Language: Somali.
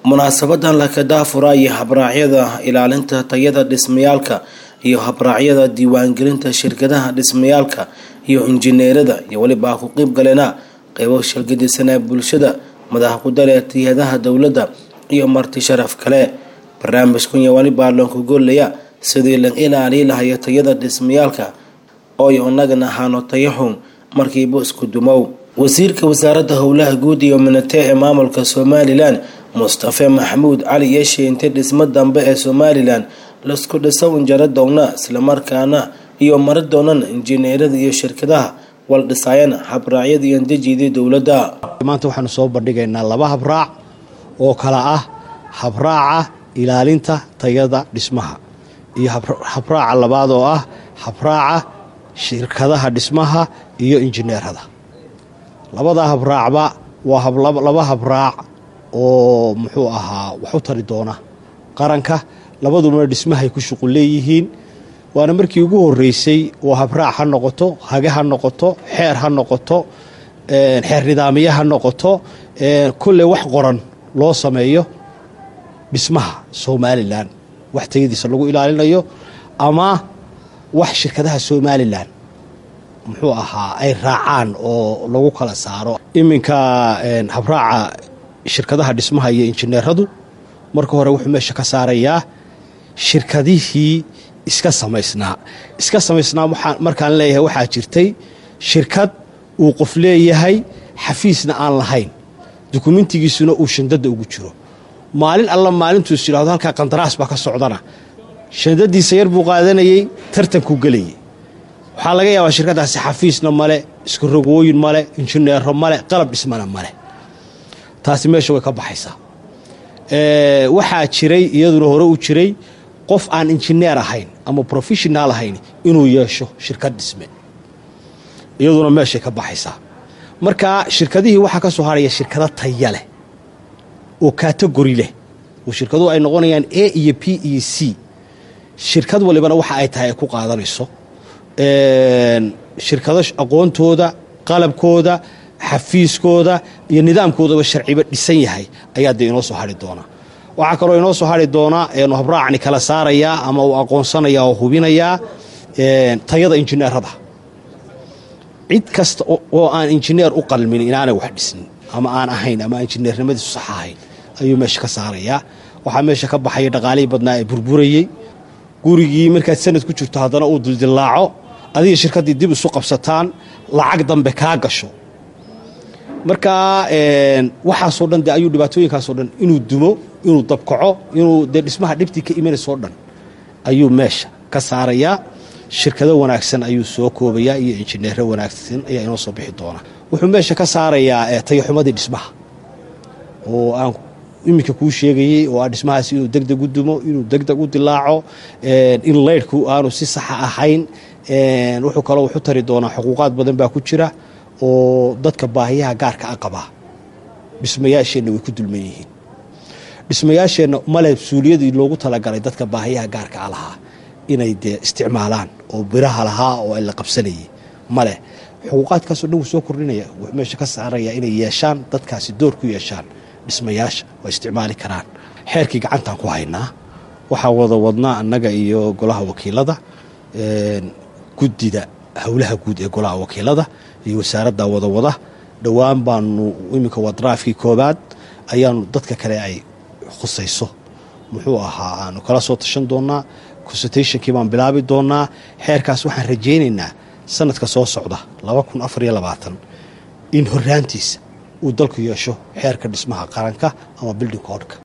munaasabadan lakadaafura iyo habraacyada ilaalinta tayada dhismayaalka iyo habraacyada diiwaangelinta shirkadaha dhismayaalka iyo injineerada iyo weliba ku qeyb galena qeybo shirgadisanaa bulshada madax kudale tiyadaha dowladda iyo marti sharaf kale barnaamijkan iyo weliba loonku goolaya sidii la ilaaliyi lahayo tayada dhismayaalka ooy inagana ahaano tayaxun markiiba isku dumow wasiirka wasaaradda howlaha guud iyo minate ee maamulka somalilan mustafe maxamuud cali yeeshe intay dhismo dambe ee somalilan laisku dhiso injaro doona islamarkaana iyo mari doonan injineerada iyo shirkadaha wal dhisaayana habraacyada iyo dejidii dowladda maanta waxaanu soo bandhigaynaa laba habraac oo kala ah habraaca ilaalinta tayada dhismaha iyo habraaca labaad oo ah habraaca shirkadaha dhismaha iyo injineerada labada habraacba waa laba habraac oo muxuu ahaa wax u tari doona qaranka labaduna dhismahay ku shuqul leeyihiin waana markii ugu horeysay oo habraac ha noqoto hage ha noqoto xeer ha noqoto xeer nidaamiye ha noqoto kolley wax qoran loo sameeyo dhismaha somalilan wax tayadiisa lagu ilaalinayo ama wax shirkadaha somalilan muxuu ahaa ay raacaan oo lagu kala saaro iminka habraaca shirkadaha dhismaha iyo injineeradu marka hore wuxuu meesha ka saarayaa shirkadihii iska samaysnaa iska samaysnaa markaan leeyahay waxaa jirtay shirkad uu qof leeyahay xafiisna aan lahayn dukumentigiisuna uu shandada ugu jiro maalin alla maalintuus yidhahdo halkaa qandaraas baa ka socdana shandadiisa yar buu qaadanayey tartankuu gelayay waxaa laga yaabaa shirkadaasi xafiisna male isku rogooyin male injineero male qalab dhismana male taasi meesha way ka baxaysaa waxaa jiray iyaduna hore u jiray qof aan injineer ahayn ama professional ahayn inuu yeesho shirkad dhisme iyaduna meeshay ka baxaysaa marka shirkadihii waxaa ka soo haraya shirkado taya leh oo kategori leh oo shirkaduhu ay noqonayaan a iyo p iyo c shirkad walibana waxa ay tahay ay ku qaadanayso shirkado aqoontooda qalabkooda xafiiskooda iyo nidaamkoodaba sharciba dhisan yahay ayaa dee inoo soo hari doonaa waxaa kaloo inoo soo hari doonaa nu habraacni kala saarayaa ama uu aqoonsanaya oo hubinayaa tayada injineerada cid kasta oo aan injineer u qalmin inaanay wax dhisnin ama aan ahayn ama injineernimadiisu sax ahayn ayuu meesha ka saarayaa waxaa meesha ka baxaya dhaqaalihii badnaa ee burburayey gurigii markaad sanad ku jirto haddana uu dildillaaco adiga shirkaddii dib isu qabsataan lacag dambe kaa gasho marka waxaasoo dhan de ayuu dhibaatooyinkaasoo dhan inuu dumo inuu dabkaco inuu dee dhismaha dhibtii ka imanaysoo dhan ayuu meesha ka saarayaa shirkado wanaagsan ayuu soo koobayaa iyo injineero wanaagsan ayaa inoo soo bixi doona wuxuu meesha ka saarayaa tayaxumadii dhismaha oo aan iminka kuu sheegayey oo ah dhismahaas inuu degdeg u dumo inuu degdeg u dilaaco in leydhku aanu si saxa ahayn wuxuu kaloo wuxu tari doonaa xuquuqaad badan baa ku jira oo dadka baahiyaha gaarka a qabaa dhismayaasheenna way ku dulman yihiin dhismayaasheenna male suuliyadii loogu talagalay dadka baahiyaha gaarka a lahaa inay dee isticmaalaan oo biraha lahaa oo ay la qabsanayay male xuquuqaadkaasoo dhan wuu soo kordhinaya wuxuu meesha ka saarayaa inay yeeshaan dadkaasi door ku yeeshaan dhismayaasha oo isticmaali karaan xeerkii gacantaan ku haynaa waxaa wada wadnaa annaga iyo golaha wakiilada guddida howlaha guud ee golaha wakiilada iyo wasaaradda wadawada dhowaan baanu iminka waa daraafkii koobaad ayaanu dadka kale ay khusayso muxuu ahaa aanu kala soo tashan doonaa consultationkii baan bilaabi doonaa xeerkaas waxaan rajaynaynaa sanadka soo socda in horaantiisa uu dalku yeesho xeerka dhismaha qaranka ama building codka